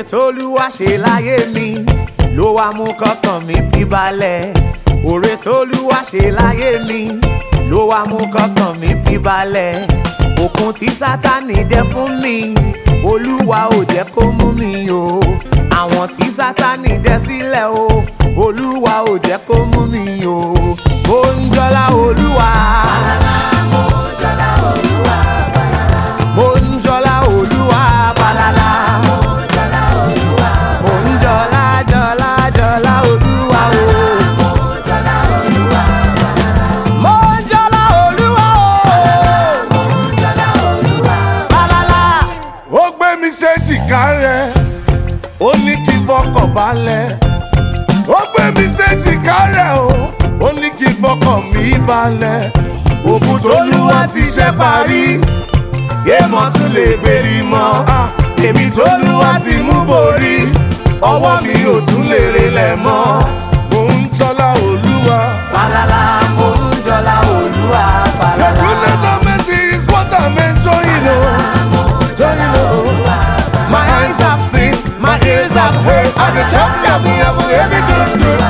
tólúwa ṣe láyé mi ló wá mú kọ́kàn mi fi balẹ̀ òre tólúwa ṣe láyé mi ló wá mú kọ́kàn mi fi balẹ̀ òkun tí sátani dẹ fún mi olúwa ò jẹ́ kó mú mi o àwọn tí sátani dẹ sílẹ̀ o olúwa ò jẹ́ kó mú mi o mo ń jọlá olúwa. mo ń jọlá olúwa falala. mo ń jọlá jọlá jọlá olúwa o. mo ń jọlá olúwa o. falala. ó gbé mi séjìká rẹ̀ ó ní kí n fọkàn balẹ̀ ó gbé mi séjìká rẹ̀ o ó ní kí n fọkàn mi balẹ̀ òkun tólúwa ti ṣe parí èèmọ̀ tún lè gbèrí mọ́ èmi tólúwa ti mú borí ọwọ́ mi ò tún lè relẹ̀ mọ́ mò ń tọ́lá olúwa. falala mo ń jọlá olúwa The falala. goodness and mercy is what I'm enjoying, oh. Enjoying, oh. My eyes have seen, my ears have heard, and the champion of every good, good